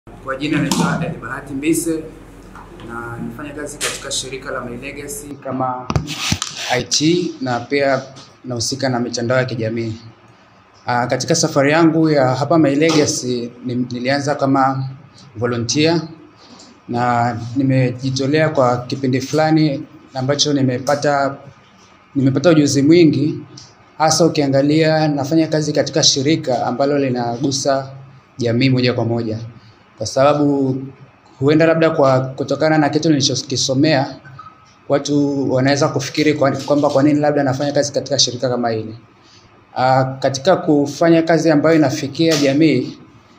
Kwa jina naitwa Elbahati Mbise na nifanya kazi katika shirika la My Legacy kama IT na pia nahusika na mitandao ya kijamii. Uh, katika safari yangu ya hapa My Legacy ni, nilianza kama volunteer na nimejitolea kwa kipindi fulani ambacho nimepata nimepata ujuzi mwingi hasa ukiangalia nafanya kazi katika shirika ambalo linagusa jamii moja kwa moja, kwa sababu huenda labda kwa kutokana na kitu nilichokisomea watu wanaweza kufikiri kwa- kwamba kwa nini labda nafanya kazi katika shirika kama hili. Uh, katika kufanya kazi ambayo inafikia jamii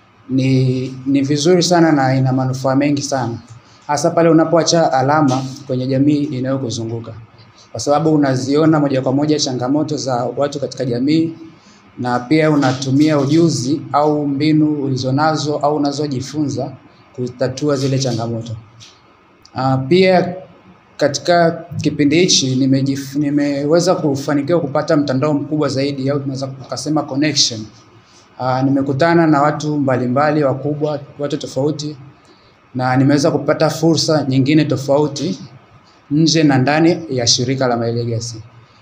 ni, ni vizuri sana na ina manufaa mengi sana, hasa pale unapoacha alama kwenye jamii inayokuzunguka, kwa sababu unaziona moja kwa moja changamoto za watu katika jamii na pia unatumia ujuzi au mbinu ulizonazo au unazojifunza kutatua zile changamoto. Uh, pia katika kipindi hichi nimejif, nimeweza kufanikiwa kupata mtandao mkubwa zaidi au tunaweza tukasema connection. Uh, nimekutana na watu mbalimbali wakubwa, watu tofauti na nimeweza kupata fursa nyingine tofauti nje na ndani ya shirika la My Legacy.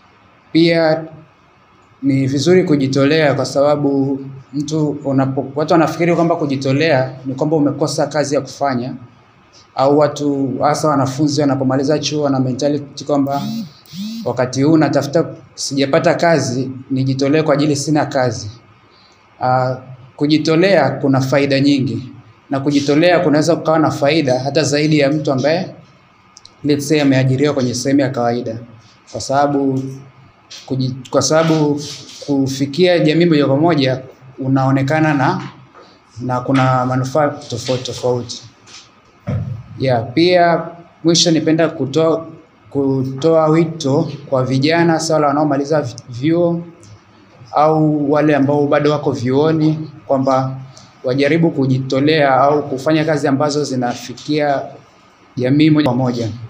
Pia ni vizuri kujitolea kwa sababu mtu unapo, watu wanafikiri kwamba kujitolea ni kwamba umekosa kazi ya kufanya au watu hasa wanafunzi wanapomaliza chuo wana mentality kwamba wakati huu natafuta sijapata kazi nijitolee kwa ajili sina kazi. Uh, kujitolea kuna faida nyingi na kujitolea kunaweza kukawa na faida hata zaidi ya mtu ambaye let's say ameajiriwa kwenye sehemu ya kawaida, kwa sababu kuji, kwa sababu kufikia jamii moja kwa moja unaonekana na na kuna manufaa tofauti tofauti. Yeah, pia mwisho nipenda kutoa kutoa wito kwa vijana hasa wale wanaomaliza vyuo au wale ambao bado wako vyuoni kwamba wajaribu kujitolea au kufanya kazi ambazo zinafikia jamii moja kwa moja.